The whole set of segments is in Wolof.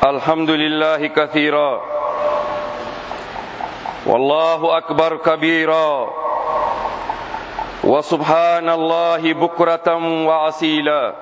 الحمد لله كثيرا والله أكبر كبيرا وسبحان الله بكرة وعسيلا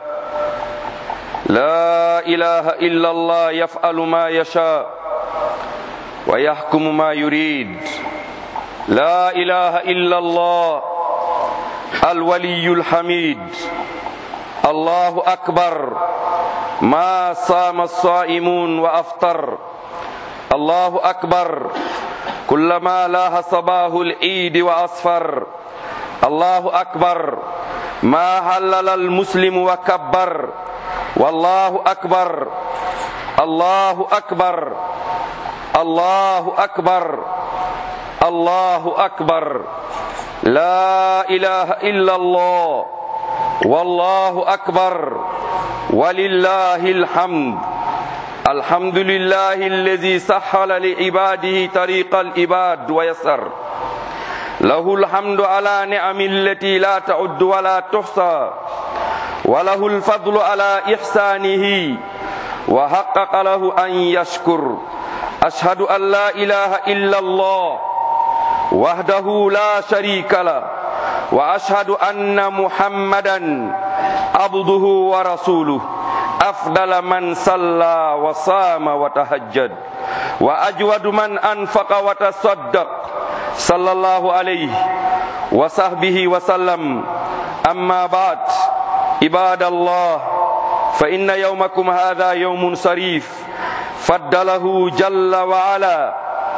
لا إله إلا الله يفعل ما يشاء ويحكم ما يريد لا إله إلا الله الولي الحميد الله أكبر ما صام الصائمون وأفطر الله أكبر كلما لاح صباه العيد وأصفر الله أكبر ما هلل المسلم وكبر والله أكبر الله أكبر الله أكبر الله أكبر لا إله إلا الله والله أكبر ولله الحمد الحمد لله الذي سهل لعباده طريق العباد ويسر له الحمد على نعم التي لا تعد ولا تحصى وله الفضل على إحسانه وحقق له أن يشكر أشهد أن لا إله إلا الله وحده لا شريك له وأشهد أن محمدا عبده ورسوله أفضل من صلى وصام وتهجد وأجود من أنفق وتصدق صلى الله عليه وصحبه وسلم أما بعد عباد الله فإن يومكم هذا يوم صريف فضله جل وعلا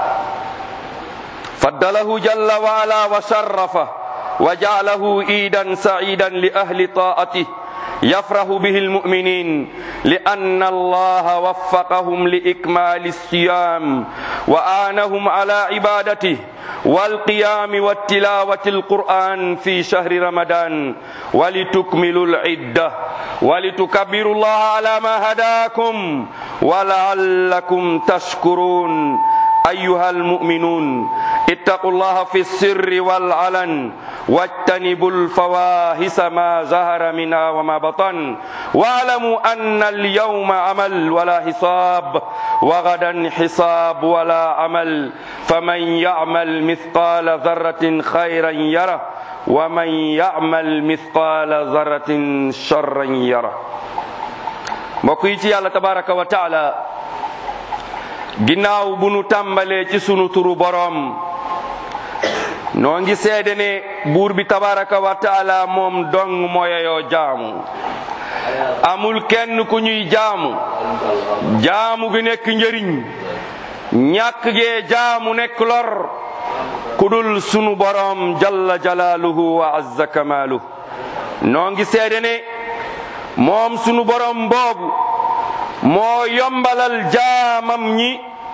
فضله جل وعلا وشرفه وجعله عيدا سعيدا لأهل طاعته يفرح به المؤمنين لأن الله وفقهم لإكمال الصيام وآنهم على عبادته والقيام والتلاوة القرآن في شهر رمضان ولتكملوا العدة ولتكبروا الله على ما هداكم ولعلكم تشكرون أيها المؤمنون اتقوا الله في السر والعلن واجتنبوا الفواحش ما ظهر منها وما بطن واعلموا أن اليوم عمل ولا حساب وغدا حساب ولا عمل فمن يعمل مثقال ذرة خيرا يره ومن يعمل مثقال ذرة شرا يره mbokk yi ci yàlla tabaraka wa taala ginnaaw bu nu tàmbalee ci sunu turu boroom noo ngi seede ne buur bi tabaraka wa taala moom dong mooyeyoo jaamu amul kenn ku ñuy jaamu jaamu gi nekk njëriñ ñàkk gee jaamu nekk lor ku dul sunu boroom jalla jalaaluhu wa azza kamaaluhu noo ngi seede ne moom sunu boroom boobu moo yombalal jaamam ñi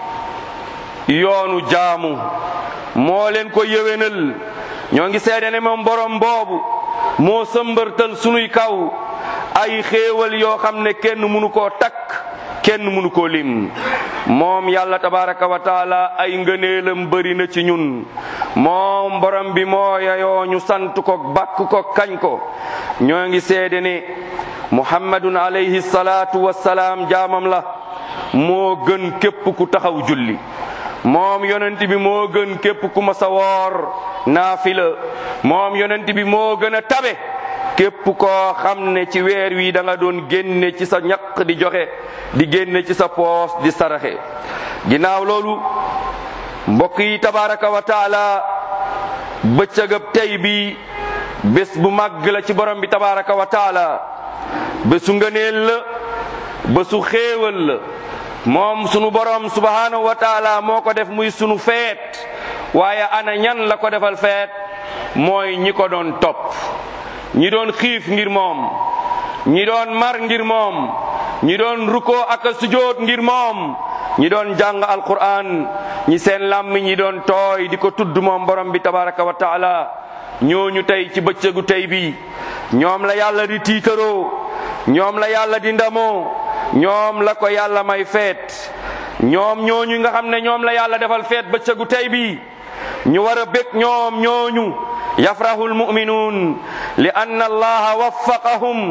yoonu jaamu moo leen ko yëwénal ñoo ngi seede ne moom borom boobu moo sëmbërtal sunuy kaw ay xéewal yoo xam ne kenn mënu koo takk kenn mënu koo lim moom yàlla tabaraka wa taala ay ngëneelam bëri na ci ñun moom borom bi moo yayoo ñu sant ko bakk ko kañ ko ñoo ngi seede ne muhammadun alayhi salaatu wassalaam jaamam la moo gën képp ku taxaw julli moom yonent bi moo gën képp ku ma sa woor naafila moom yonent bi moo gën a tabe képp koo xam ne ci weer wi da nga doon génne ci sa ñaq di joxe di génne ci sa poos di saraxe ginnaaw loolu mbokk yi tabaraka wa taala bëccëgab tey bi bés bu màgg la ci borom bi tabaraka wa taala bésu ngëneel la bésu xéewal la moom sunu borom subhanahu wa taala moo ko def muy sunu feet waaye ana ñan la ko defal feet mooy ñi ko doon topp ñi doon xiif ngir moom ñi doon mar ngir moom ñi doon rukkoo ak a sujoot ngir moom ñi doon jàng alquran ñi seen làmmi ñi doon tooy di ko tudd moom borom bi tabaraka wa taala ñooñu tey ci bëccëgu tey bi ñoom la yàlla di tiitaroo ñoom la yàlla di ndamoo ñoom la ko yàlla may feet ñoom ñooñu nga xam ne ñoom la yàlla defal feet bëccëgu tey bi ñu war a bég ñoom ñooñu yafrahu almuminuun li anna allaha waffaqahum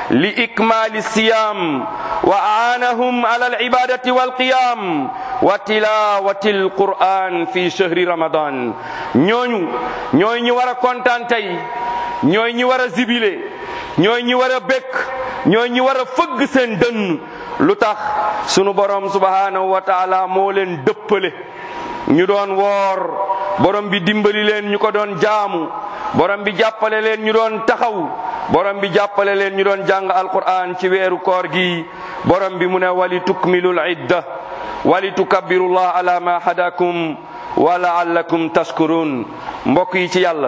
li ikmali siyam wa aanahum ala alibadati walqiyam wa tilawati alquran fi shahri ramadan ñooñu ñooy ñi war a kontaan tey ñooy ñi war a zibile ñooy ñi war a békk ñooy ñi war a fëgg seen dënn lu tax sunu borom subhanahu wa taala moo leen dëppale ñu doon woor borom bi dimbali leen ñu ko doon jaamu borom bi jàppale leen ñu doon taxaw borom bi jàppale leen ñu doon jàng alquran ci weeru koor gi borom bi mu ne wali tukmilul idda wali tukabbirullah ala ma hadakum wa laallakum tashkurun mbokk yi ci yàlla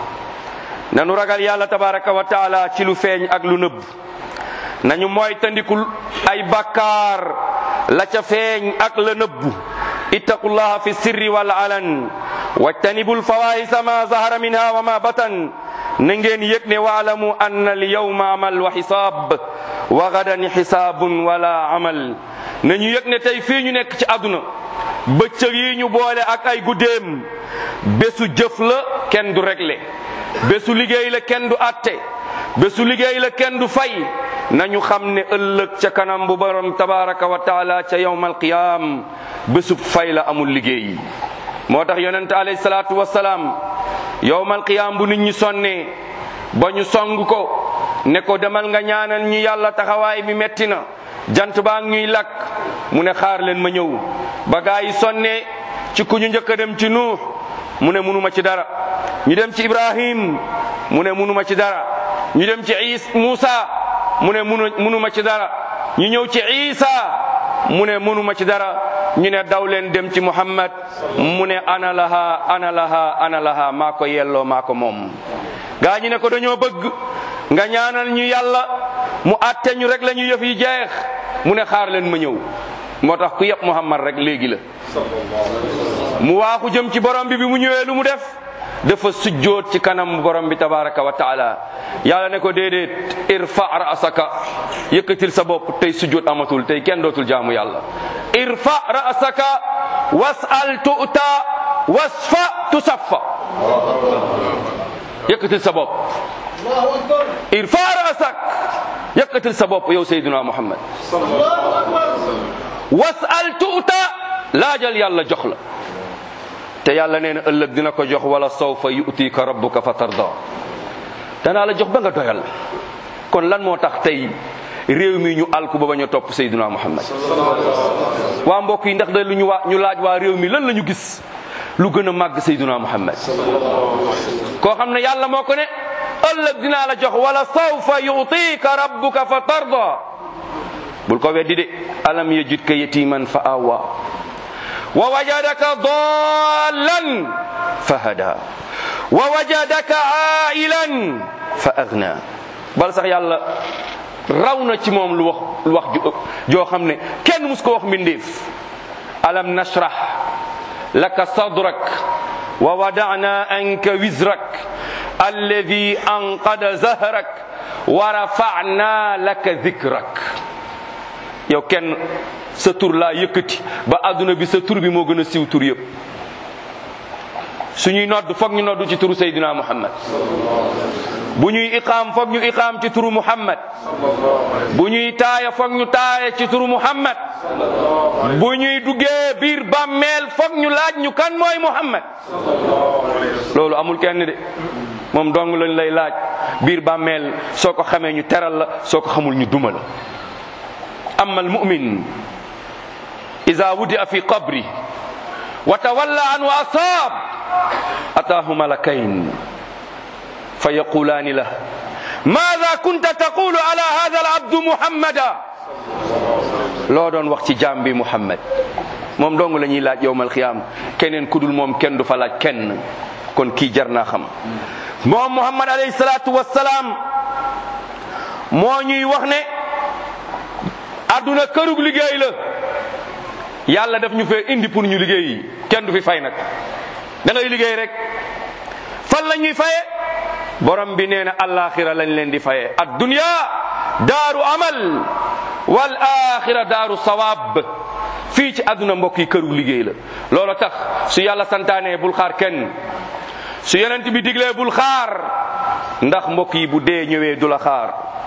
nanu ragal yàlla tabaraka wa taala ci lu feeñ ak lu nëbb nañu mooy tandikul ay bakkaar la ca feeñ ak la nëbbu ittaqullaha fi sirri wal alan wajtanibul fawahisa ma zahara minha wa ma batan na ngeen yëg ne waalamu anna al yawma amal wa xisaab wa gadan xisaabun wala amal nañu yëg ne tey fii ñu nekk ci àdduna bëccëg yi ñu boole ak ay guddeem bésu jëf la kenn du réglé bésu liggéey la kenn du atte bésu liggéey la kenn du fay nañu xam ne ëllëg ca kanam bu borom tabaraka wa taala ca yawmal qiyaam bésub fay la amul liggéey moo tax yonente alayhi salaatu wasalaam yawmal qiyaam bu nit ñi sonnee ba ñu song ko ne ko demal nga ñaanal ñu yàlla taxawaay bi metti na jant baa ngi ñuy lakk mu ne xaar leen ma ñëw ba gaa yi sonnee ci ku ñu njëkk a dem ci nuux mu ne munuma ci dara ñu dem ci ibrahim mu ne munuma ci dara ñu dem ci is Muusa mu ne munu munuma ci dara ñu ñëw ci isa mu ne munuma ci dara ñu ne daw leen dem ci muhammad mu ne ana laha ana laha ana laha maa ko yelloo maa ko moom gaa ñi ne ko dañoo bëgg nga ñaanal ñu yàlla mu atte ñu rek la ñu yëf yi jeex mu ne xaar leen ma ñëw moo tax ku yëpp muhammad rek léegi la mu waaxu jëm ci borom bi bi mu ñëwee lu mu def dafa sujjoot ci kanam borom bi tabaraka wa taala yàlla ne ko déedéet irfa ra'saka yëkkatil sa bopp tey sujjoot amatul tey kenn dootul jaamu yàlla irfa ra'saka was'al tu'ta wasfa tusaffa yëkkatil sa bopp irfa ra'sak yëkkatil sa bopp yow sayyiduna muhammad was'al tu'ta laajal yàlla jox la te yàlla nee na ëllëg dina ko jox wala sawfa yu'tika rabbuka fa tarda danaa la jox ba nga doyal kon lan moo tax tey réew mi ñu alku ba ba ñu topp Seydina Muhammad waa mbokk yi ndax da lu ñu waa ñu laaj waa réew mi lan la ñu gis lu gën a màgg Seydina Muhammad koo xam ne yàlla moo ko ne ëllëg dinaa la jox wala sawfa yu'tika rabbuka fa tarda bul ko weddi de alam yajidka yatiman fa awa wa wajadaka dallan fa hada wa wajadaka ailan fa agna bal sax yàlla raw na ci moom lu wax lu wax joo xam ne kenn mus ko wax mbindeef alam nashrah laka sadrak wa wadana anka wizrak alladi anqada zahrak wa rafa'na laka dhikrak yow kenn sa tur laa yëkkati ba àdduna bi sa tur bi moo gën a siiw tur yëpp suñuy nodd foog ñu nodd ci turu Seydina Muhammad bu ñuy iqaam foog ñu iqaam ci turu Muhammad bu ñuy taaya foog ñu taaya ci turu Muhammad bu ñuy duggee biir bàmmeel foog ñu laaj ñu kan mooy Muhammad loolu amul kenn de moom dong lañ lay laaj biir bàmmeel soo ko xamee ñu teral la soo ko xamul ñu duma la amma almumin ida wudia fi qabri wa tawalla an wa asaab ataahu malakayn fa yaqulaani lah maada kunta taqulu ala hada alabdu muhammada loo doon wax ci jaam bi muhammad moom dong la ñuy laaj yowmal xiyaam keneen kudul moom kenn du fa laaj kenn kon kii jar naa xam moom muhammad alayhi salaatu wassalaam moo ñuy wax ne àdduna kërug liggéey la yàlla daf ñu fee indi pour ñu liggéey kenn du fi fay nag da ngay liggéey rek fan la ñuy faye borom bi nee na alaxira lañ leen di faye ad dunya daaru amal wal axira daaru sawaab fii ci àdduna mbokk yi kërug liggéey la loolu tax su yàlla santaanee bul xaar kenn su yonent bi diglee bul xaar ndax mbokk yi bu dee ñëwee du la xaar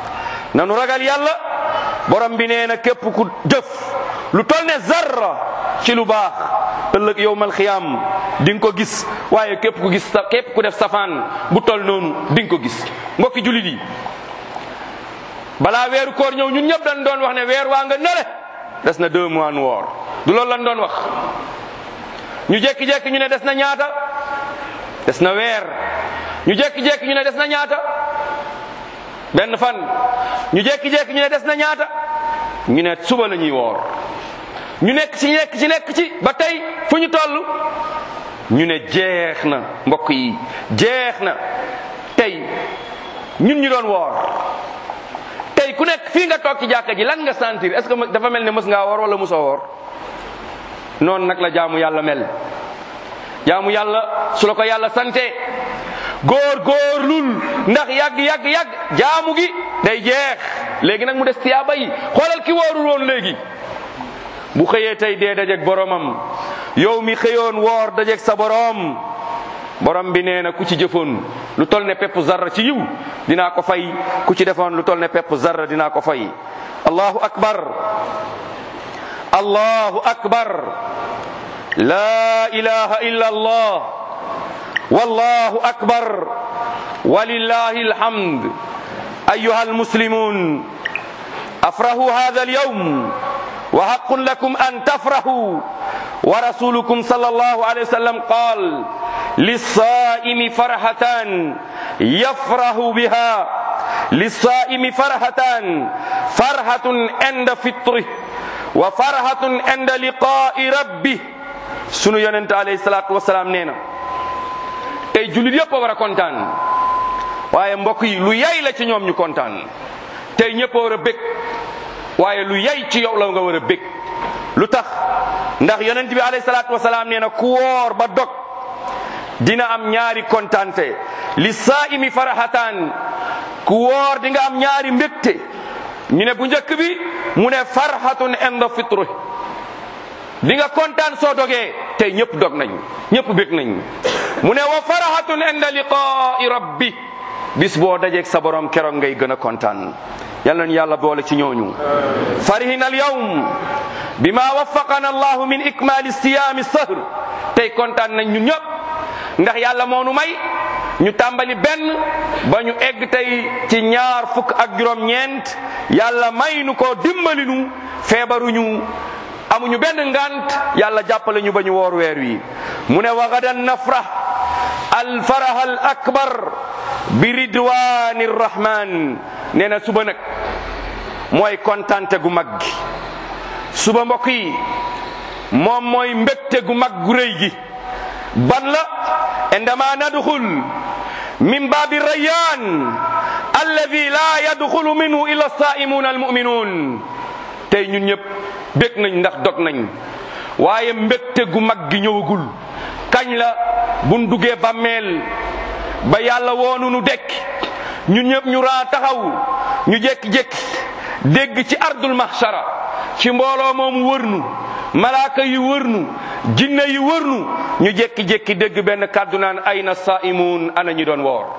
nanu ragal yàlla borom bi nee na képp ku jëf lu tol ne zarra ci lu baax ëllëg yowmal xiyaam di nga ko gis waaye képp ku gis sa képp ku def safaan bu tol noonu di nga ko gis mbokki jullit yi balaa weeru koor ñëw ñun ñëpp dañ doon wax ne weer waa nga nele des na deux mois nu woor du loolu lañ doon wax ñu jékki-jékki ñu ne des na ñaata des na weer ñu jékki-jékki ñu ne des na ñaata benn fan ñu jékki-jékki ñu ne des na ñaata ñu ne suba la ñuy woor ñu nekk ci nekk ci nekk ci ba tey fu ñu toll ñu ne jeex na mbokk yi jeex na tey ñun ñu doon woor tey ku nekk fii nga toog ci jàkka ji lan nga sentir est-ce que dafa mel ne mës ngaa woor wala mosoo woor noonu nag la jaamu yàlla mel jaamu yàlla su la ko yàlla sante góor góorlul ndax yàgg yàgg yàgg jaamu gi day jeex léegi nag mu des tiyaaba yi xoolal ki woorul woon léegi bu xëyee tey dee dajeeg boromam yow mi xëyoon woor dajeeg sa borom borom bi nee na ku ci jëfoon lu tol ne pepp zarra ci yiw dinaa ko fay ku ci defoon lu tol ne pepp zarra dinaa ko fay allahu akbar allahu akbar la ilaha illa allah wallahu akbar walillahi alhamd ayuha almuslimun afrahu hadha alyawm وحق لكم أن تفرحوا ورسولكم صلى الله عليه وسلم قال للصائم فرحتان يفرح بها للصائم فرحتان فرحة عند فطره وفرحة عند لقاء ربه sunu yonent alayhi salaatu wasalaam nee na tey jullit yëpp a war a kontaan waaye mbokk yi lu yay la ci ñoom ñu kontaan tey ñëpp a war a bég waaye lu yay ci yow la nga war a bég lu tax ndax yonent bi alayhi salaatu wasalaam nee na ku woor ba dog dina am ñaari kontante li saa'imi farahataan ku woor di nga am ñaari mbégte ñu ne bu njëkk bi mu ne farhatun inda fitru di nga kontaan soo dogee tey ñëpp dog nañ ñëpp bég nañ mu ne wa farahatun inda liqaa'i rabbi bis boo dajeeg sa borom keroog ngay gën a kontaan yal nañu yàlla boole ci ñooñu farihina al yawm bima waffaqana allahu min ikmali siyaami sahr tey kontaan nañ ñun ñëpp ndax yàlla moo nu may ñu tàmbali benn ba ñu egg tey ci ñaar fukk ak juróom ñeent yàlla may nu ko dimbali nu feebaruñu amuñu benn ngant yàlla jàppale ñu ba ñu woor weer wi mu ne wa gadan nafrah al farah al akbar bi ridwani rahman nee na suba nag mooy kontante gu mag gi suba mbokk yi moom mooy mbégte gu mag gu rëy gi ban la indama nadxul min baabi rayyan alladi la yadxulu minhu illa saaimuuna almuminuun tey ñun ñëpp bég nañ ndax dog nañ waaye mbégte gu mag gi ñëwagul kañ la buñ duggee bàmmeel ba yàlla woonu nu dekk ñun ñëpp ñu raa taxaw ñu jékki-jékki dégg ci ardul mahshara ci mbooloo moom wërnu malaaka yi wërnu jinne yi wërnu ñu jékki-jékki dégg benn kàddu naan ayna saimun ana ñi doon woor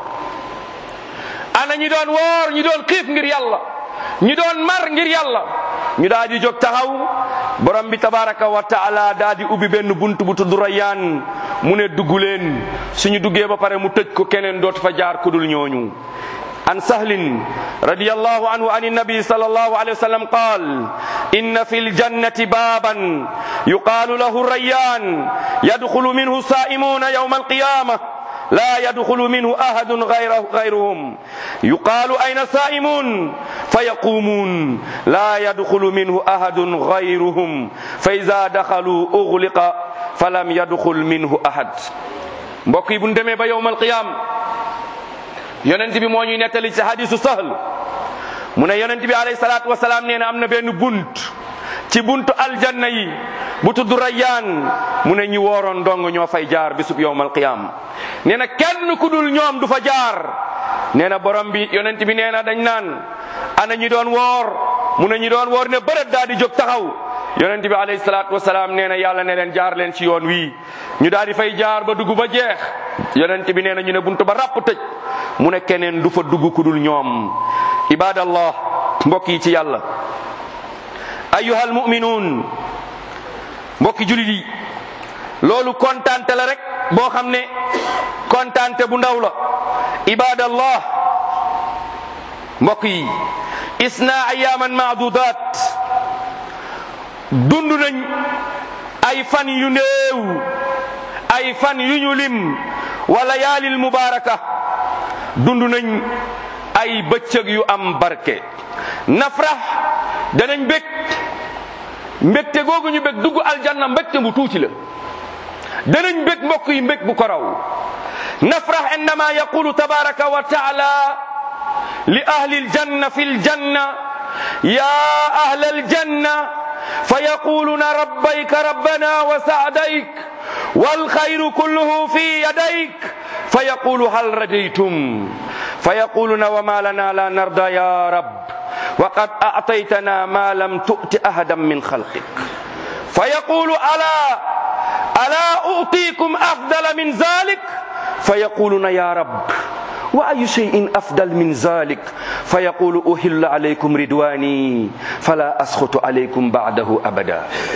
ana ñi doon woor ñi doon xiif ngir yàlla ñi doon mar ngir yàlla ñu daal di jóg taxaw borom bi tabaraka wa taala daal di ubbi benn bunt bu tudd Rayyaan mu ne dugg leen suñu duggee ba pare mu tëj ko keneen dootu fa jaar kudul ñooñu عن سهل رضي الله عنه عن النبي صلى الله عليه وسلم قال إن في الجنة بابا يقال له الريان يدخل منه سائمون يوم القيامة لا يدخل منه أحد غيره غيرهم يقال أين سائمون فيقومون لا يدخل منه أحد غيرهم فإذا دخلوا أغلق فلم يدخل منه أحد mbokk yi bu ñu demee ba yowmal qiyaam yonent bi moo ñuy nettali ci hadisu sahl mu ne yonent bi alayhi salaatu wasalaam nee na am na benn bunt ci buntu aljanna yi bu tudd rayyaan mu ne ñi wooroon dong ñoo fay jaar bisub yowmal qiyaam nee na kenn ku dul ñoom du fa jaar nee na borom bi yonent bi nee na dañ naan ana ñi doon woor mu ne ñi doon woor ne bërët daal di jóg taxaw yonent bi alayhi salaatu wasalaam nee na yàlla ne leen jaar leen ci yoon wii ñu daal di fay jaar ba dugg ba jeex yonent bi nee na ñu ne buntu ba ràpp tëj mu ne keneen du fa dugg ku dul ñoom ibadallah mbokk yi ci yàlla ayyuhal mu'minuun mbokki julit yi loolu kontaante la rek boo xam ne kontaante bu ndaw la ibadallah mbokk yi isna ayaman maadudat dund nañ ay fan yu néew ay fan yu ñu lim wala yaalil mubaraka dund nañ ay bëccëg yu am barke nafrax danañ bég mbégte googu ñu bég dugg aljanna mbégte bu tuuti la danañ bég mbokk yi mbég bu ko raw nafrax indama yaqulu tabaraka wa taala li ahli aljanna fi aljanna ya ahla aljanna فيقولون ربيك ربنا وسعديك والخير كله في يديك فيقول هل رجيتم فيقولون وما لنا لا نرضى يا رب وقد أعطيتنا ما لم تؤت أحدا من خلقك فيقول ألا ألا أعطيكم أفضل من ذلك فيقولون يا رب وأي شيء أفضل من ذلك فيقول أهل عليكم رضواني فلا أسخط عليكم بعده أبدا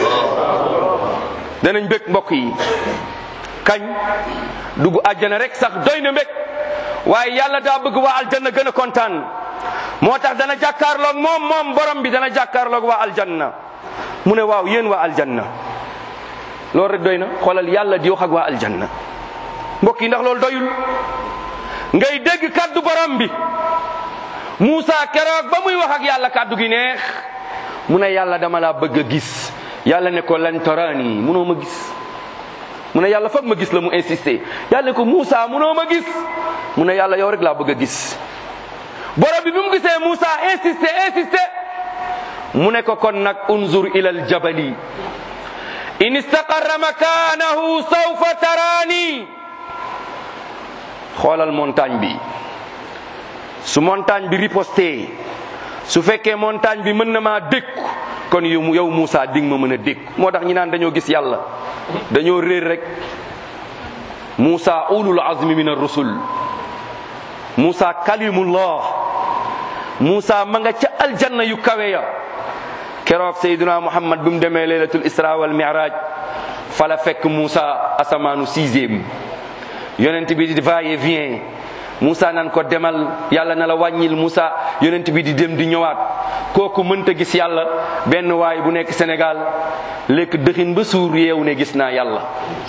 danañ bëgg mbokk yi kañ dugg àjjana rek sax doy na mbég waaye yàlla daa bëgg waa aljanna gën a kontaan moo tax dana jàkkaarloog moom moom borom bi dana jàkkaarloog waa aljanna mu ne waaw yéen waa aljanna loolu rek doy na xoolal yàlla di wax ak waa aljanna mbokk yi ndax loolu doyul ngay dégg kaddu borom bi Moussa keroog ba muy wax ak yàlla kaddu gi neex mu ne yàlla dama laa bëgg a gis yàlla ne ko lan tarani munoo ma gis mu ne yàlla foog ma gis la mu insisté yàlla ne ko Moussa munoo ma gis mu ne yàlla yow rek laa bëgg a gis borom bi bi mu gisee Moussa insisté insisté mu ne ko kon nag unzur ila al jabali in istaqarra makanahu sawfa tarani xoolal montagne bi su montagne bi riposté su fekkee montagne bi mën na maa dékku kon yow yow Moussa dig ma mën a dékku moo tax ñi naan dañoo gis yàlla dañoo réer rek Moussa ulul azmi min ar-rusul Moussa kalimullah Moussa ma nga ca aljanna yu kawe ya keroog Seydina Muhammad bi mu demee laylatul isra wal mi'raj fala fekk Moussa asamaanu sixième yonent bi di va et vient Moussa nan ko demal yàlla na la wàññil Moussa yonent bi di dem di ñëwaat kooku mënta gis yàlla benn waay bu nekk Sénégal lekk dëxin ba suur yeewu ne gis naa yàlla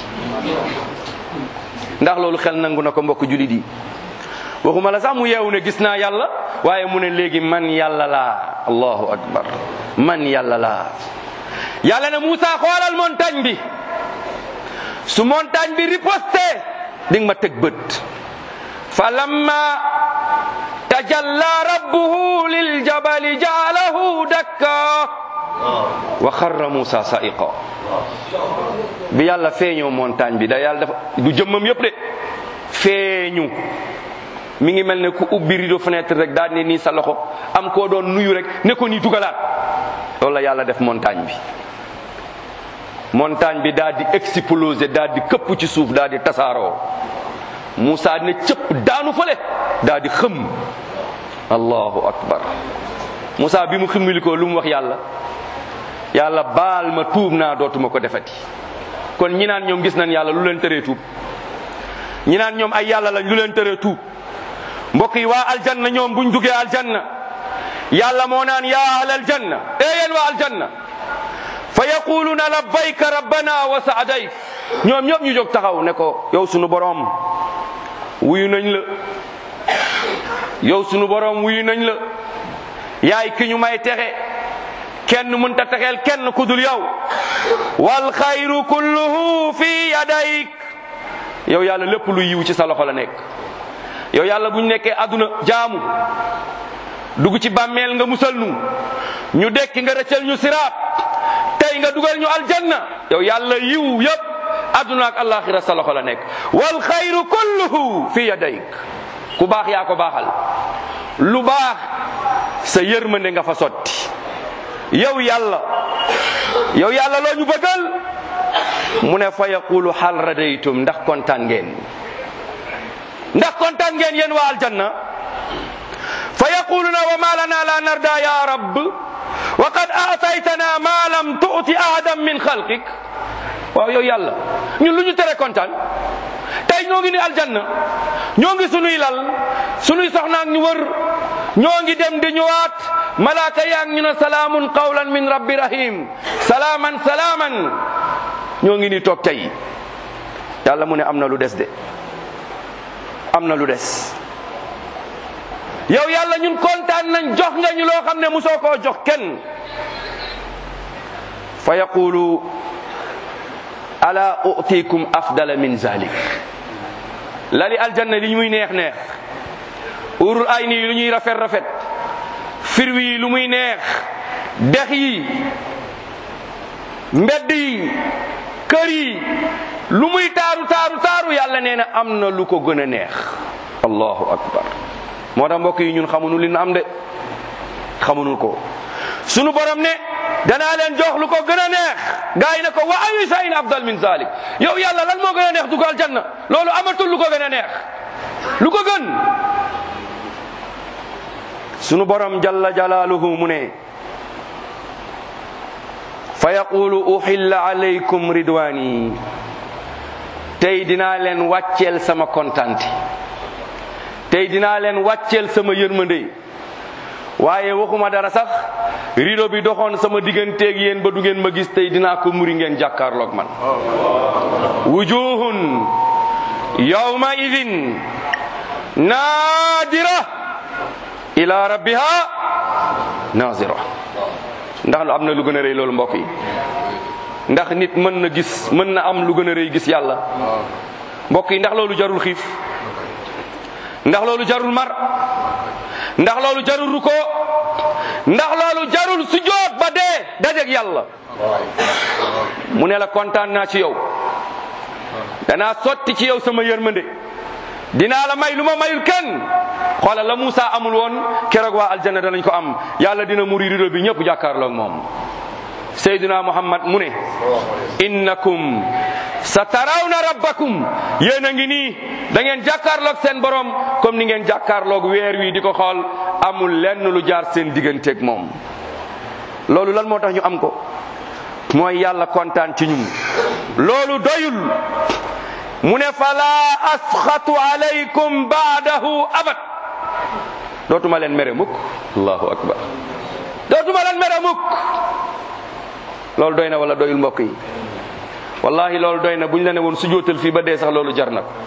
ndax loolu xel nangu na ko mbokk julit yi waxuma la sax mu yeewu ne gis naa yàlla waaye mu ne léegi man yàlla laa allahu akbar man yàlla laa yàlla ne Moussa xoolal montagne bi su montagne bi riposté di nga ma teg bët fa lamma tajalla rabbuhu liljabali jaalahu dakka wa xarra Moussa sa'iqa bi yàlla feeñoo montagne bi da yàlla dafa du jëmmam yëpp de feeñu mi ngi mel ne ku ubbi rideau fenêtre rek daal ne nii sa loxo am koo doon nuyu rek ne ko nii dugalaat loolu la yàlla def montagne bi montagne bi daal di exploser daal di këpp ci suuf daal di tasaaroo Moussa ne cëpp daanu fële daal di xëm allahu akbar Moussa bi mu ximmilikoo lu mu wax yàlla yàlla baal ma tuub naa dootuma ko defati kon ñi naan ñoom gis nañ yàlla lu leen tëree tuub ñi naan ñoom ay yàlla lañ lu leen tëree tuub mbokk yi waa aljanna ñoom buñ duggee aljanna yàlla moo naan yaa ahla aljanna ee yéen waa aljanna fa yaquluna labbayka rabbana wa saadayk ñoom ñëpp ñu jóg taxaw ne ko yow sunu boroom wuyu nañ la yow sunu boroom wuyu nañ la yaay ki ñu may texe kenn mënta texeel kenn ku dul yow wal xayru kulluhu fi yadayk yow yàlla lépp lu yiw ci sa loxo la nekk yow yàlla bu ñu nekkee àdduna jaamu dugg ci bàmmeel nga musal nu ñu dekki nga rëccal ñu siraat tey nga dugal ñu aljanna yow yàlla yiw yëpp àdduna ak alaxira sa loxo la nekk wal xayru kulluhu fi yadayk ku baax yaa ko baaxal lu baax sa yërmande nga fa sotti yow yàlla yow yàlla loo ñu bëggal mu ne fa yaqulu hal radaytum ndax kontaan ngeen ndax kontaan ngeen yéen waa aljanna fa yaquluna wa ma lana la narda ya rabb wa qad aataytana ma lam tuuti ahadan min xalqik waaw yow yàlla ñun lu ñu tere kontaan tey ñoo ngi ni aljanna ñoo ngi sunuy lal sunuy soxnaak ñu wër ñoo ngi dem di ñëwaat malaaka yaa ngi ñu ne salaamun qawlan min rabbi rahim salaaman salaaman ñoo ngi ni toog tey yàlla mu ne am na lu des de am na lu des yow yàlla ñun kontaan nañ jox nga ñu loo xam ne musoo koo jox kenn fa yaqulu ala utikum afdala min zalik lali aljanna li muy neex neex urul ay nii lu ñuy rafet rafet firwi yi lu muy neex dex yi mbedd yi kër yi lu muy taaru taaru taaru yàlla nee na am na lu ko gën a neex allahu akbar moo tax mbokk yi ñun xamuñu li na am de xamuñu ko sunu borom ne danaa leen jox lu ko gën a neex gaa yi ne ko wa ayu shay'in afdal min zalik yow yàlla lan moo gën a neex dugal janna loolu amatul lu ko gën a neex lu ko gën sunu borom jalla jalaaluhu mu ne fa yaqulu uhilla alaykum ridwani tey dinaa leen wàcceel sama kontante tey dinaa leen wàcceel sama yërmande waaye waxuma dara sax rido bi doxoon sama digganteeg yéen ba du ngeen ma gis tey dinaa ko muri ngeen jàkkaarloog man wujuhun yawma idin naadira ila rabbiha nazira ndax lu am na lu gën a rëy loolu mbokk yi ndax nit mën na gis mën na am lu gën a rëy gis yàlla mbokk yi ndax loolu jarul xiif ndax loolu jarul mar ndax loolu jarul ruko ndax loolu jarul sujjoot ba dee dajeg yàlla mu ne la kontaan naa ci yow danaa sotti ci yow sama yërmande dinaa la may lu ma mayul kenn xoolal la Moussa amul woon keroog waa aljanna danañ ko am yàlla dina muri rido bi ñëpp jàkkaarloog moom Seydina Muhammad mu ne innakum sa tarawna rabbakum yéen a ngi nii da ngeen jàkkaarloog seen borom comme ni ngeen jàkkaarloog weer wi di ko xool amul lenn lu jaar seen digganteeg moom loolu lan moo tax ñu am ko mooy yàlla kontaan ci ñun loolu doyul mu ne fala asxatu alaykum baadahu abad dootuma leen mere mukk allahu akbar dootuma leen mere mukk loolu doy na wala doyul mbokk yi wallahi loolu doy na buñ la ne woon su jootal fii ba dee sax loolu jar na ko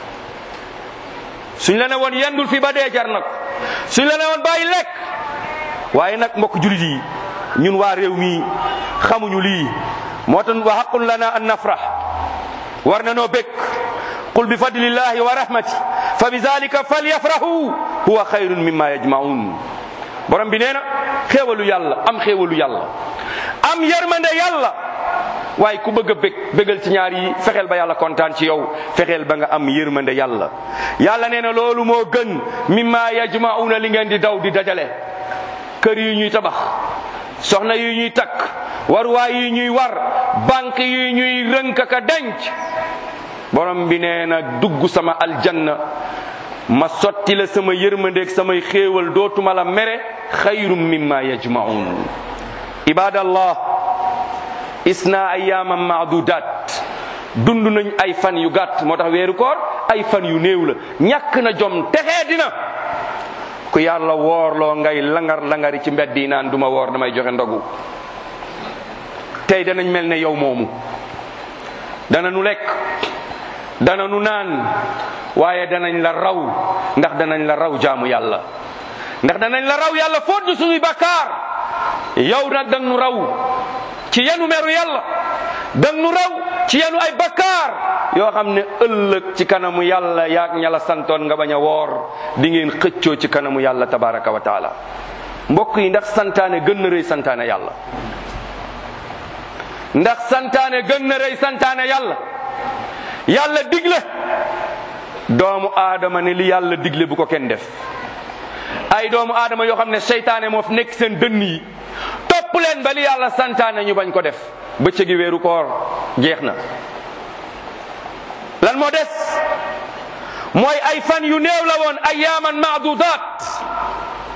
suñ la ne woon yendul fii ba dee jar na ko suñ la ne woon bàyyi lekk waaye nag mbokk julit yi ñun waa réew mi xamuñu lii moo tax wa xaqun lana an nafrah war na noo békk qul bi fadlillahi wa rahmati fa bi zalika falyafrahu huwa xayrun mimma yajmaun borom bi nee na xéewalu yàlla am xéewalu yàlla am yërmande yàlla waaye ku bëgg a bég bégal ci ñaar yi fexeel ba yàlla kontaan ci yow fexeel ba nga am yërmande yàlla yàlla nee na loolu moo gën mimma yajmauna li ngeen di daw di dajale kër yi ñuy tabax soxna yi ñuy takk waruwaay yi ñuy war banque yi ñuy rënk ka denc borom bi nee na dugg sama aljanna ma sotti la sama yërmandeeg samay xéewal dootuma la mere xayrum mimma yajmaun ibadallah isna ayyaman maadudat dund nañ ay fan yu gàtt moo tax weeru koor ay fan yu néew la ñàkk na jom texee dina ku yàlla woorloo ngay langar langari ci mbedd yi naan duma woor damay joxe ndogu tey danañ mel ne yow moomu dana nu lekk dana nu naan waaye danañ la raw ndax danañ la raw jaamu yàlla ndax danañ la raw yàlla foot ñu suñuy bakkaar yow nag dang nu raw ci yenu meru yàlla dang nu raw ci yenu ay bakkaar yoo xam ne ëllëg ci kanamu yàlla yaag ña la santoon nga bañ a woor di ngeen xëccoo ci kanamu yàlla tabaraka wa taala mbokk yi ndax santaane gën na rëy santaane yàlla ndax santaane gën na rëy santaane yàlla yàlla digle doomu aadama ne li yàlla digle bu ko kenn def ay doomu aadama yoo xam ne seytaane moo fi nekk seen dënn yi topp leen ba li yàlla santaane ñu bañ ko def bëccëgi weeru koor jeex na lan moo des mooy ay fan yu néew la woon ayaaman maadudaat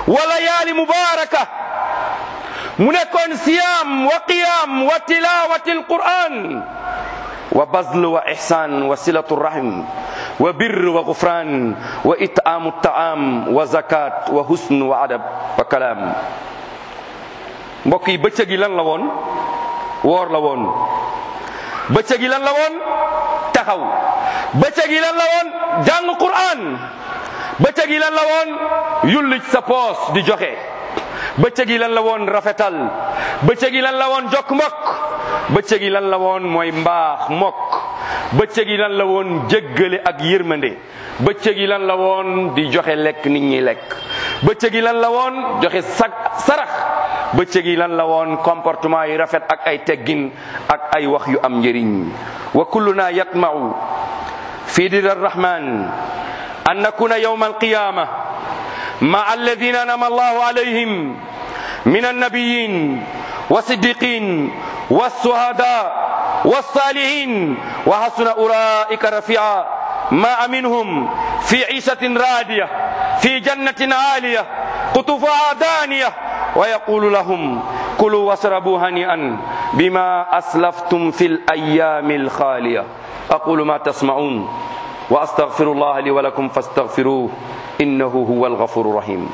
wa layaali mubaraka mu nekkoon siyaam wa qiyaam wa tilawati alquran wa bazl wa ihsan wa silatu rahim wa birr wa gufran wa it'amu taam wa zakat wa husn wa adab wa kalaam mbokk yi bëccëg yi lan la woon woor la woon bëccëg yi lan la woon taxaw bëccëg yi lan la woon jàng Qur'an bëccëg yi lan la woon yulli sa poos di joxe bëccëg yi lan la woon rafetal bëccëg yi lan la woon jokk mbokk bëccëg yi lan la woon mooy mbaax mokk bëccëg yi lan la woon jéggale ak yërmande bëccëg yi lan la woon di joxe lekk nit ñi lekk bëccëg yi lan la woon joxe sag sarax bëccëg yi lan la woon comportement yi rafet ak ay teggin ak ay wax yu am njëriñ wa kulluna yatma'u fi dir arrahman an nakuna yawma alqiyama ma'a alladhina anama allahu alayhim min annabiyin والصديقين والشهداء والصالحين وحسن أولئك رفيعا ما منهم في عيشة رادية في جنة عالية قطوفها دانية ويقول لهم كلوا واشربوا هنيئا بما أسلفتم في الأيام الخالية أقول ما تسمعون وأستغفر الله لي ولكم فاستغفروه إنه هو الغفور الرحيم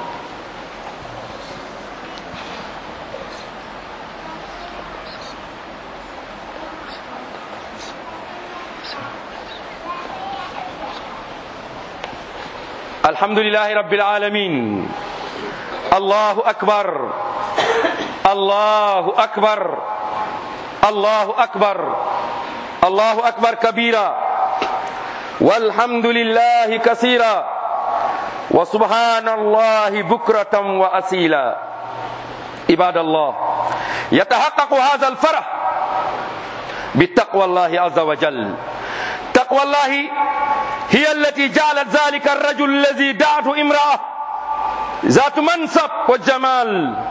الحمد لله رب العالمين الله أكبر الله أكبر الله أكبر الله أكبر كبيرا والحمد لله كثيرا وسبحان الله بكرة وأسيلا عباد الله يتحقق هذا الفرح بتقوى الله عز وجل تقوى الله هي التي جعلت ذلك الرجل الذي دعته امرأة ذات منصب وجمال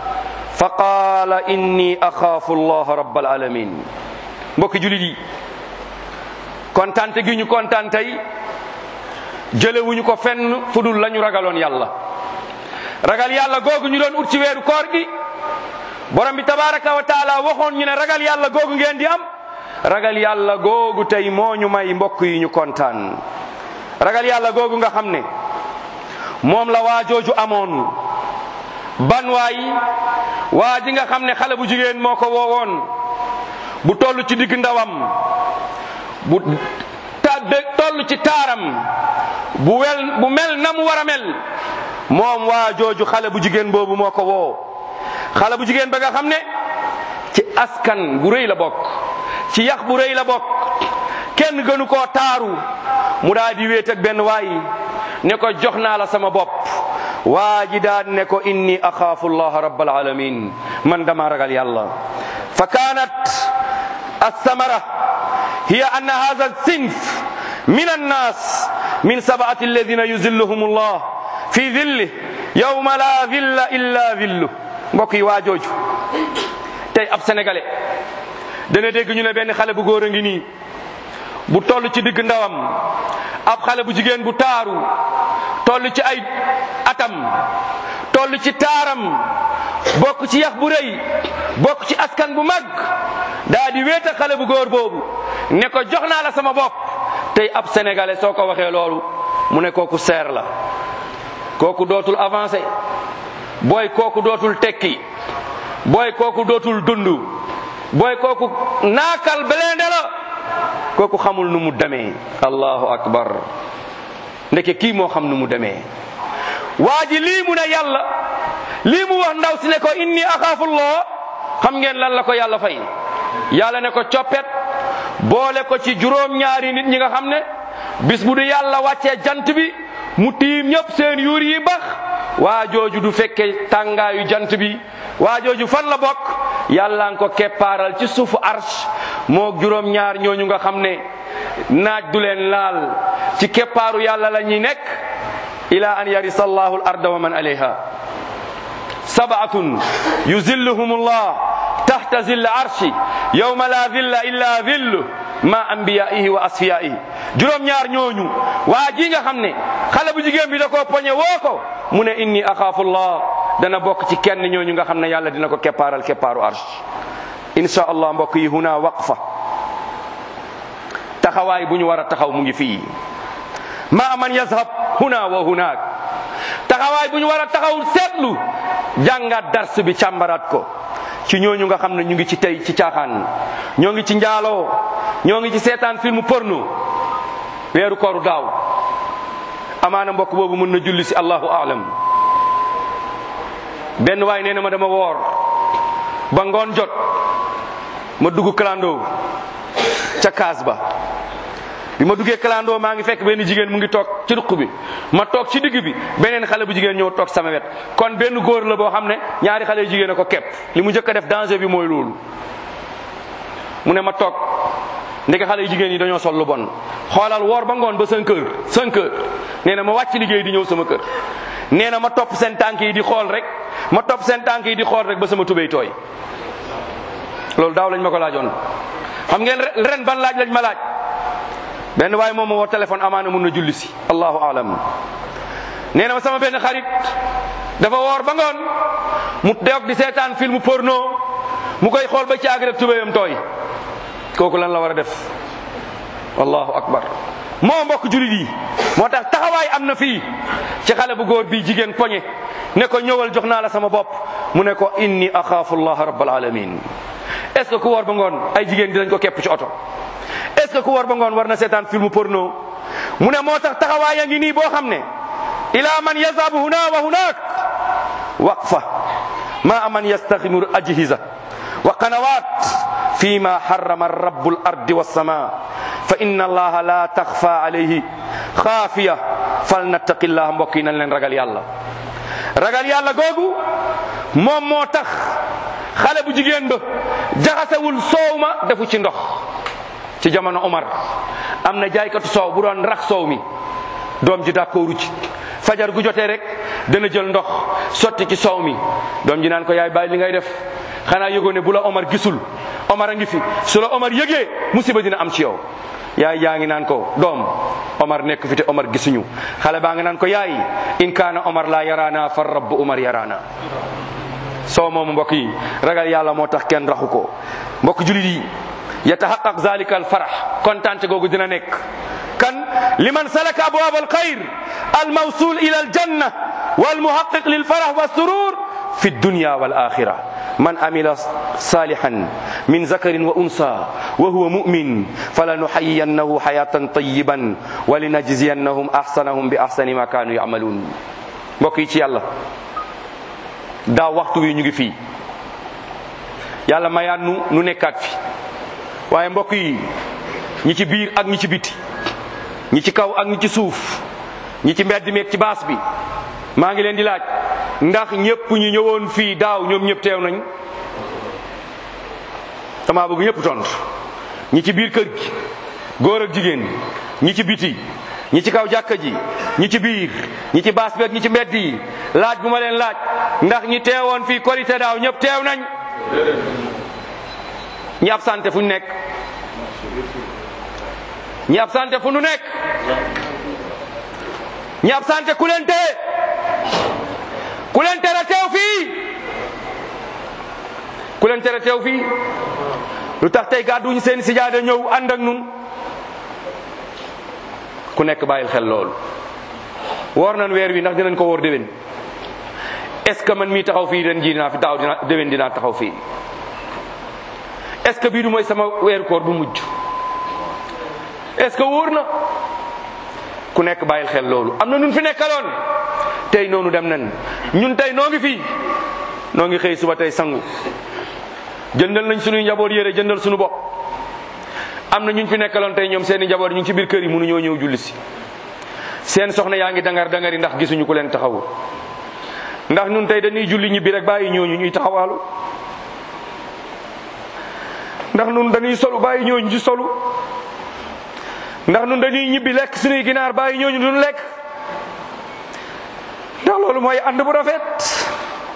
فقال إني أخاف الله رب العالمين mbokki julit yi kontante gi ñu kontaan tey jëlewuñu ko fenn fu dul la ñu ragaloon yàlla ragal yàlla googu ñu doon ut ci weeru koor gi borom bi tabaraka wa taala waxoon ñu ne ragal yàlla googu ngeen di am ragal yàlla googu tey moo ñu may mbokk yi ñu kontaan ragal yàlla googu nga xam ne moom la waa jooju amoon ban waay waa ji nga xam ne xale bu jigéen moo ko woowoon bu toll ci digg ndawam bu ta toll ci taaram bu wel bu mel na mu war a mel moom waa jooju xale bu jigéen boobu moo ko woo xale bu jigéen ba nga xam ne ci askan bu rëy la bokk ci yax bu rëy la bokk kenn gënu koo taaru mu daa di wéet ak benn waay ne ko jox naa la sama bopp waa ji daan ne ko inni axaafu allaha rabbal alamin man dama ragal yàlla fa kaanat الثمرة هي أن هذا الصنف من الناس من سبعة الذين يذلهم الله في ذله يوم لا ذل إلا ذله mbokk yi waa jooju tey ab sénégalais dana dégg ñu ne benn xale bu góor a ngi nii bu toll ci digg ndawam ab xale bu jigéen bu taaru toll ci ay atam toll ci taaram bokk ci yax bu rëy bokk ci askan bu mag daa di wéeta xale bu góor boobu ne ko jox naa la sama bopp tey ab sénégalais soo ko waxee loolu mu ne kooku seer la kooku dootul avancé booy kooku dootul tekki booy kooku dootul dund booy kooku naakal belende la kooku xamul nu mu demee allahu akbar ndeke kii moo xam nu mu demee waa ji lii mu ne yàlla lii mu wax ndaw si ne ko inni axaafullah xam ngeen lan la ko yàlla fay yàlla ne ko coppet boole ko ci juróom-ñaari nit ñi nga xam ne bis bu du yàlla wàccee jant bi mu tiim ñëpp seen yuur yi bax waa jooju du fekke tàngaayu jant bi waa jooju fan la bokk yàlla nga ko keppaaral ci suufu arsh moo juróom-ñaar ñooñu nga xam ne naaj du leen laal ci keppaaru yàlla la ñuy nekk ila an yarisa allahu al arda wa man alayha sabaatun yuzilluhum allah tahta zilla arshi yawma la zilla illa zillu ma anbiyaihi wa asfiyaihi juróom-ñaar ñooñu waa ji nga xam ne xale bu jigéen bi da koo poñe woo ko mu ne inni axaafu llah dana bokk ci kenn ñooñu nga xam ne yàlla dina ko keppaaral keppaaru arsh insha allah mbokk yi huna waqfa taxawaay bu ñu war a taxaw mu ngi fii ma man yazhab huna wa hunaak taxawaay bu ñu war a taxaw seetlu jàngaat dars bi càmbaraat ko ci ñooñu nga xam ne ñu ngi ci tey ci caaxaan ñoo ngi ci njaaloo ñoo ngi ci seetaan film porno weeru kooru daaw amaana mbokk boobu mën na julli si allahu aalam benn waay nee na ma dama woor ba ngoon jot ma dugg clando ca kaas ba bi ma duggee clando maa ngi fekk benn jigéen mu ngi toog ci ruq bi ma toog ci digg bi beneen xale bu jigéen ñëw toog sama wet kon benn góor la boo xam ne ñaari xale yu jigéen a ko kepp li mu njëkk a def danger bi mooy loolu mu ne ma toog ndeke xale yu jigéen yi dañoo sol lu bon xoolal woor ba ngoon ba 5 heures 5 heures nee na ma wàcc liggéey di ñëw sama kër nee na ma topp seen tànk yi di xool rek ma topp seen tànk yi di xool rek ba sama tubéy tooy loolu daaw lañ ma ko laajoon xam ngeen ren ban laaj lañ ma laaj benn waaye moom ma woo téléphone amaana mun na julli si allahu alam nee na ma sama benn xarit dafa woor ba ngoon mu deog di seetaan film porno mu koy xool ba ci àgg rek tubéyam tooy kooku lan la war a def allahu akbar moo mbokk julit yi moo tax taxawaay am na fii ci xale bu góor bii jigéen poñe ne ko ñëwal jox naa la sama bopp mu ne ko inni axaafu allah rabbal alamin est ce que ku woor ba ngoon ay jigéen dinañ ko képp ci oto est ce que ku woor ba ngoon war na seetaan film porno mu ne moo tax taxawaay a ngi nii boo xam ne ila man yazabu huna wa hunak waqfa ma man yastaximu ajhiza wa qanawat فيما حرم الرب الأرض والسماء فإن الله لا تخفى عليه خافية فلنتق الله mbokk yi nañ leen ragal yàlla ragal yàlla googu moom moo tax xale bu jigéen ba jaxasewul soow ma defu ci ndox ci jamono Omar am na jaaykatu soow bu doon rax soow mi doom ji d'accordu ci fajar gu jotee rek dana jël ndox sotti ci soow mi doom ji naan ko yaay bàyyi li ngay def xanaa yëgoo ne bu la Omar gisul Omar a ngi fi su la Omar yëgee musiba dina am ci yow yaay yaa ngi naan ko doom Omar nekk fi te Omar gisuñu xale baa ngi naan ko yaay in kaana Omar laa yaraana far rabbu Omar yaraana soo moomu mbokk yi ragal yàlla moo tax kenn raxu ko mbokk julit yi yataxaqaq zalika al farax kontante googu dina nekk kan liman salaka abwaab al xayr al mawsul ila al janna wal muhaqiq lil farax wa surur fi dunya wal axira man amila salihan min zakarin wa unsa wa huwa mumin falanuxayiyannahu xayatan tayiban wa linajziyannahum axsanahum bi axsani ma kaanu yamaluun mbokk yi ci yàlla daaw waxtu wi ñu ngi fii yàlla mayaat nu nu nekkaat fi waaye mbokk yi ñi ci biir ak ñi ci biti ñi ci kaw ak ñi ci suuf ñi ci mbedd meeg ci baas bi maa ngi leen di laaj ndax ñëpp ñu ñëwoon fii daaw ñoom ñëpp teew nañ dama bëgg ñëpp tontu ñi ci biir kër gi góor ak jigéen ñi ci biti ñi ci kaw jàkka ji ñi ci biir ñi ci baas beeg ñi ci mbedd yi laaj bu ma leen laaj ndax ñi teewoon fii korité daaw ñëpp teew nañ ñi absenté fu ñu nekk ñi absenté fu ñu nekk ñi absenté ku leen tee ku leen tere teew fii ku leen tere teew fii lu tax tey gàdduñu seen sijaada ñëw ànd ak nun ku nekk bàyyil xel loolu woor nañ weer wi ndax dinañ ko woor déwén est ce que man mii taxaw fii ren ji dinaa fi taxaw dina déwén dinaa taxaw fii est ce que bii du mooy sama weeru koor bu mujj est ce que wóor na ku nekk bàyyil xel loolu am na nun fi nekkaloon tey noonu dem nañ ñun tey noo ngi fii noo ngi xëy suba tey sangu jëndal nañ sunuy njaboot yére jëndal sunu bopp am na ñun fi nekkaloon tey ñoom seeni njaboot ñu ngi ci biir kër yi mënuñoo ñëw julli si seen soxna yaa ngi dangar dangari ndax gisuñu ku leen taxawu ndax ñun tey dañuy julli ñibbi rek bàyyi ñooñu ñuy taxawaalu ndax ñun dañuy solu bàyyi ñooñu ci solu ndax ñun dañuy ñibbi lekk suñuy ginaar bàyyi ñooñu duñu lekk ndax loolu mooy ànd bu rafet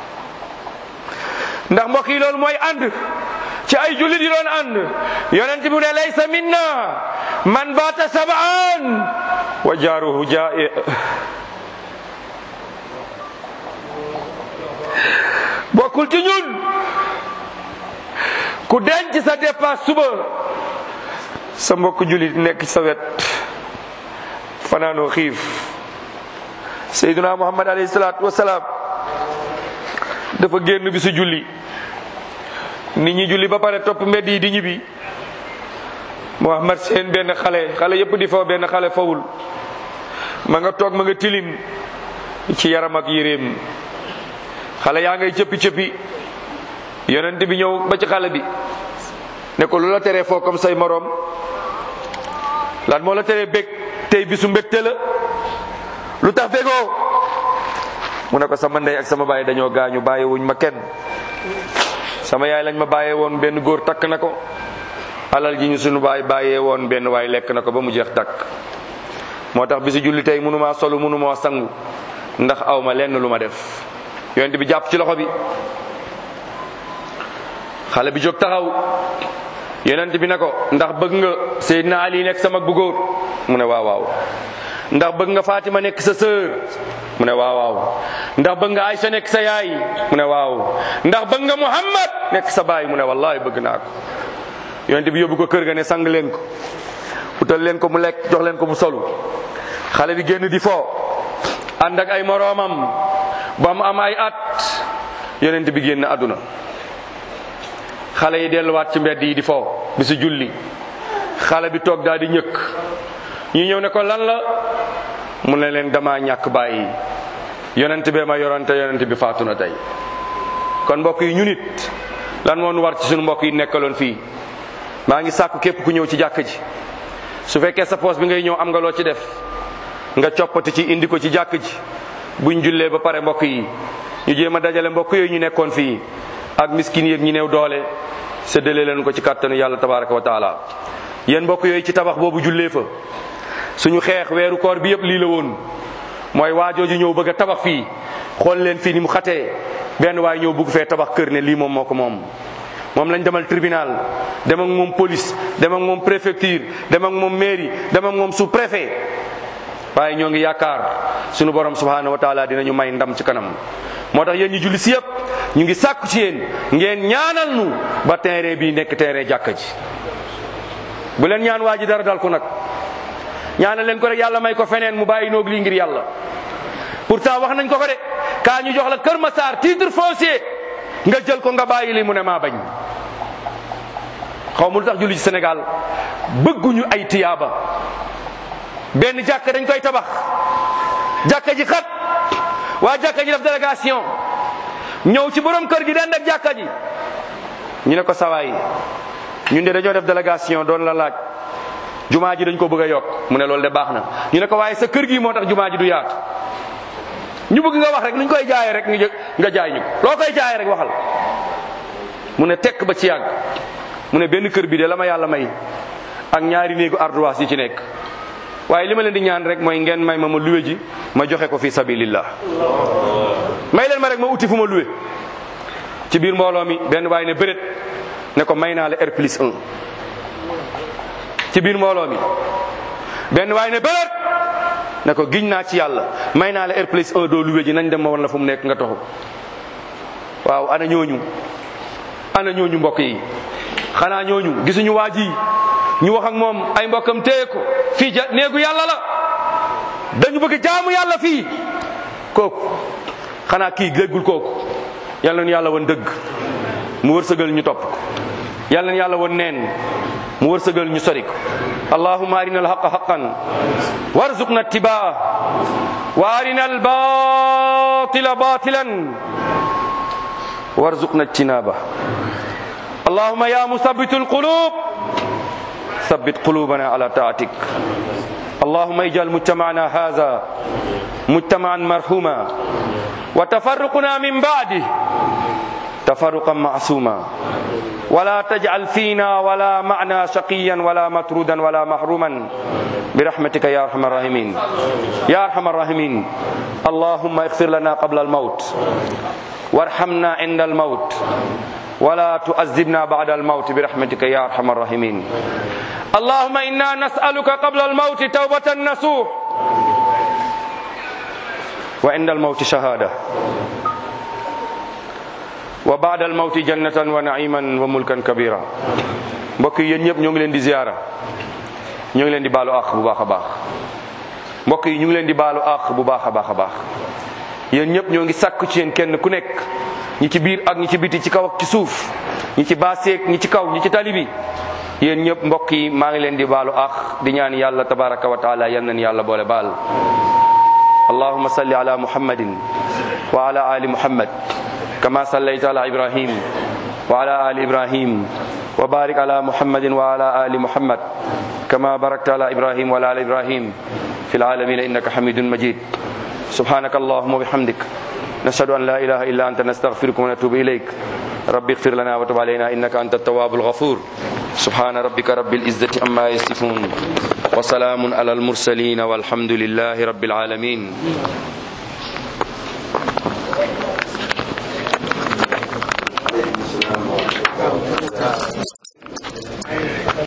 ndax mbokk yi loolu mooy ànd ci ay jullit yi doon ànd yonent bi ne laysa minna man baata sabaan wa jaaruhu jaa'i bokkul ci ñun ku denc sa dépasse suba sa mbokk jullit nekk ci sa wet fanaanoo xiif seyduna muhammad alayhi salaatu wasalaam dafa génn bi su julli nit ñi julli ba pare topp mbedd yi di ñibbi muhammad seen benn xale xale yépp di faw benn xale fawul ma nga toog ma nga tilim ci yaram ak yéreem xale yaa ngay cëppi cëppi yonent bi ñëw ba ci xale bi ne ko lu la teree foo comme say moroom lan moo la teree bég tey bisu mbégte la lu tax bégoo mu ne ko sama ndey ak sama baay dañoo gaañu bàyyi wuñ ma kenn sama yaay lañ ma bàyyee woon benn góor takk na ko alal ji ñu sunu baay bàyyee woon benn waay lekk na ko ba mu jeex takk moo tax bisu julli tey mënumaa solu mënumaa sangu ndax aw ma lenn lu ma def yonent bi jàpp ci loxo bi xale bi jóg taxaw yonent bi ne ko ndax bëgg nga Seydina Ali nekk sama bu góor mu ne waaw waaw ndax bëgg nga Fatima nekk sa sœur mu ne waaw waaw ndax bëgg nga Aïcha nekk sa yaay mu ne waaw ndax bëgg nga Muhammad nekk sa baay mu ne wallahi bëgg naa ko yonent bi yóbbu ko kër ga ne sang leen ko utal leen ko mu lekk jox leen ko mu solu xale bi génn di foo ànd ak ay moroomam ba mu am ay at yonent bi génn àdduna xale yi delluwaat ci mbedd yi di foo bi su julli xale bi toog daal di ñëkk ñu ñëw ne ko lan la mu ne leen dama ñàkk bàyyi yonent bee ma yorante yonent bi faatu na tey kon mbokk yi ñu nit lan moo nu war ci suñu mbokk yi nekkaloon fii maa ngi sàkku képp ku ñëw ci jàkk ji su fekkee sa poos bi ngay ñëw am nga loo ci def nga coppati ci indi ko ci jàkk ji buñ jullee ba pare mbokk yi ñu jéem a dajale mbokk yooyu ñu nekkoon fii ak miskin yeeg ñi néew doole séddale leen ko ci kàttanu yàlla tabaraka wa taala yéen mbokk yooyu ci tabax boobu jullee fa suñu xeex weeru koor bi yëpp lii la woon mooy waajooju ñëw bëgg a tabax fii xool leen fii ni mu xatee benn waay ñëw bëgg fee tabax kër ne lii moom moo ko moom moom lañ demal tribunal dem ak moom police dem ak moom préfecture dem ak moom mairie dem ak moom sous préfet waaye ñoo ngi yaakaar sunu borom subhanahu wa taala dinañu may ndam ci kanam moo tax yéen ñu julli si yëpp ñu ngi sàkku ci yéen ngeen ñaanal nu ba terrain bii nekk terrain jàkka ji bu leen ñaan waa ji dara dal ko nag ñaanal leen ko rek yàlla may ko feneen mu bàyyi noog lii ngir yàlla pourtant wax nañ ko ko de kaa ñu jox la Kër Massar titre foncier nga jël ko nga bàyyi li mu ne maa bañ xaw ma lu tax julli ci Sénégal bëgguñu ay tiyaaba benn jàkka dañ koy tabax jàkka ji xat waa jàkka ji def délégation ñëw ci borom kër gi den ak jàkka ji ñu ne ko sawaay ñun de dañoo def délégation doon la laaj jumaa ji dañ ko bëgg a yokk mu ne loolu de baax na ñu ne ko waaye sa kër gi moo tax jumaa ji du yaatu ñu bëgg nga wax rek nuñ koy jaayee rek nga nga jaay ñu loo koy jaayee rek waxal mu ne tekk ba ci yàgg mu ne benn kër bi de la ma yàlla may ak ñaari néegu ardoise yi ci nekk waaye li ma leen di ñaan rek mooy ngeen may ma ma luwe ji ma joxe ko fi sabilillah may leen ma rek ma uti fu ma luwe ci biir mbooloo mi benn waaye ne bëreet ne ko may naa la R plus 1 ci biir mbooloo mi benn waaye ne bëreet ne ko giñ naa ci yàlla may naa la R plus 1 doo luwe ji nañ dem ma wan la fu mu nekk nga toxu waaw ana ñooñu ana ñooñu mbokk yi xanaa ñooñu gisuñu waa ji ñu wax ak moom ay mbokkam téye ko fii ja néegu yàlla la dañu bëgg jaamu yàlla fii kooku xanaa kii déggul kooku yàlla na yàlla woon dëgg mu wërsëgal ñu topp ko yàlla na yàlla woon neen mu wërsëgal ñu sori ko allahumma arina alhaqa haqan warzuqna ittibaa wa arina albatila batilan warzuqna ijtinaba allahumma ya musabbitu alqulub ثبت قلوبنا على طاعتك اللهم اجعل مجتمعنا هذا مجتمعا مرحوما وتفرقنا من بعده تفرقا معصوما ولا تجعل فينا ولا معنا شقيا ولا مطرودا ولا محروما برحمتك يا ارحم الراحمين يا ارحم الراحمين اللهم اغفر لنا قبل الموت وارحمنا عند الموت ولا تؤذبنا بعد الموت برحمتك يا ارحم الراحمين اللهم انا نسالك قبل الموت توبه نصوح وعند الموت شهاده wa baada al mawti jannatan wa naiman wa mulkan kabira mbokk yi yéen ñëpp ñoo ngi leen di ziyaara ñoo ngi leen di baalu àq bu baax a baax mbokk yi ñu ngi leen di baalu àq bu baax a baax a baax yéen ñëpp ñoo ngi sàkku ci yéen kenn ku nekk ñi ci biir ak ñi ci biti ci kaw ak ci suuf ñi ci baaseeg ñi ci kaw ñi ci tali bi yéen ñëpp mbokk yi maa ngi leen di baalu àq di ñaan yàlla tabaraka wa taala yal nañ yàlla boole baal allahuma salli ala muhammadin wa ala ali muhammad kama sallayta ala ibrahim wa ala ali ibrahim wa barik ala muhammadin wa ala ali muhammad kama barakta ala ibrahim wa ala ali ibrahim fi العالمين إنك حميد مجيد سبحانك اللهم وبحمدك نشهد أن لا إله إلا أنت نستغفرك ونتوب إليك ربي اغفر لنا وتب علينا إنك أنت التواب الغفور سبحان ربك رب العزة عما يصفون وسلام على المرسلين والحمد لله رب العالمين